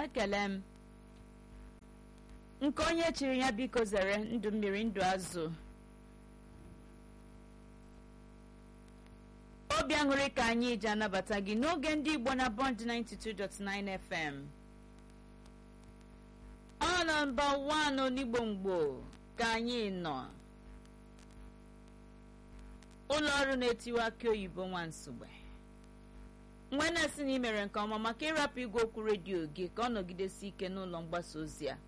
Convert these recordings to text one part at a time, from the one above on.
ekele m nke onye chiri ya biko zere ndụ mmiri ndụ azụ obi aṅụrị ka anyị ji anabata gị n'oge ndị igbo na bond 92.9 fm ọ nọmba 1 onigbo mgbo ka anyị nọ ụlọ ọrụ na-etiwe akị oyibo nwansugbe nwe na-esi na imere nke ọma maka ịrapụ igwe okwu redio gị ka ọ nọgidesi ike n'ụlọ mgbasa ozi a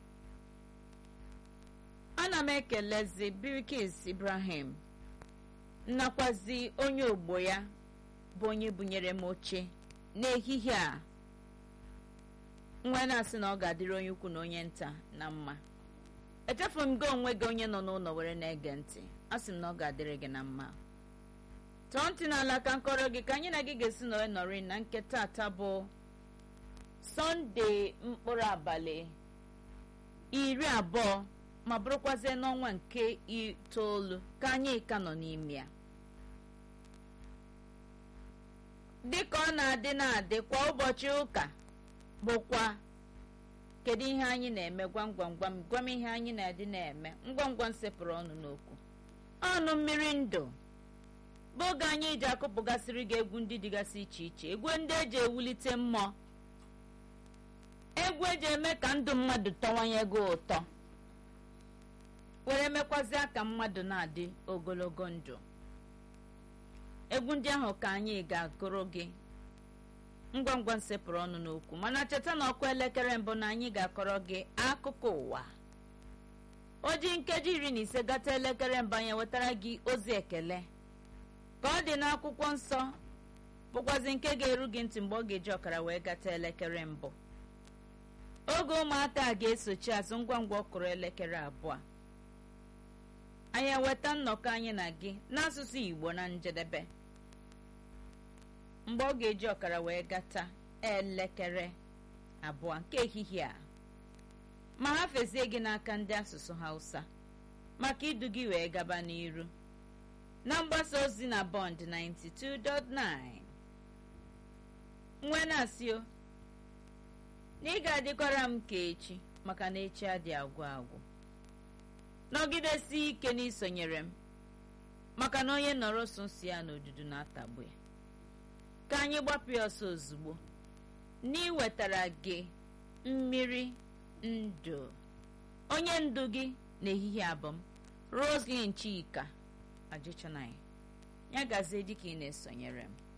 ana m ekelezi birikis ibrahim nnakwazi onye ogbo ya bụ onye bunyere m oche n'ehihie a nwe na-asị na ọ ga-adịrị onye ukwu na onye nta na mma echefu m gị onwe gị onye nọ n'ụlọ were na-ege ntị a sị m na ọ ga-adịrị gị na mma tọọ ntị n'ala ka nkọrọ gị ka anyị na gị ga-esi nọrọ nọrị na nke tata bụ sọnde mkpụrụ abalị iri abụọ ma bụrụkwazie n'ọnwa nke itoolu ka anyị ka nọ n'ime ya dịka ọ na-adị na-adị kwa ụbọchị ụka bụkwa kedu ihe anyị na-eme gwam gwam gwam gwam ihe anyị na-adị na-eme ngwa ngwa nsepụrụ ọnụ n'okwu ọnụ mmiri ndụ bụ oge anyị ji akụpụgasịrị gị egwu ndị dịgasị iche iche egwu ndị eji ewulite mmụọ egwu eji eme ka ndụ mmadụ tọwanye gị ụtọ were mekwazịa ka mmadụ na-adị ogologo ndụ egwu ndị ahụ ka anyị ga-agụrụ gị ngwa ngwa nsepụrụ ọnụ n'okwu mana cheta na ọkụ elekere mbụ na anyị ga-akọrọ gị akụkọ ụwa o ji nkeji iri na ise gata elekere mbụ anyị wetara gị ozi ekele ka ọ dị n'akwụkwọ nsọ bụkwazi nke ga-eru gị ntị mgbe ọ ga-eji ọkara wee gata elekere mbụ oge ụmụaka ga-esochi azụ ngwa ngwa ọkụrụ elekere abụọ anyị eweta nnọkọ anyị na gị n'asụsụ igbo na njedebe mgbe ọ ga-eji ọkara wee gata elekere abụọ nke ehihie a ma ha fezie gị n'aka ndị asụsụ hausa maka idu gị wee gaba n'iru na mgbasa ozi na bond 92.9 nwe na-asị o na ị ga-adịkwara m ka echi maka na echi adị agwụ agwụ nọgidesi ike n'isonyere m maka na onye nọrọ sosi ya n'odudu na-atagbu ya ka anyị gbapụ ya ọsọ ozugbo n'iwetara gị mmiri ndụ onye ndu gị n'ehihie abụm roslyn chika ajịchanaghị ya gazie dịka ị na-esonyere m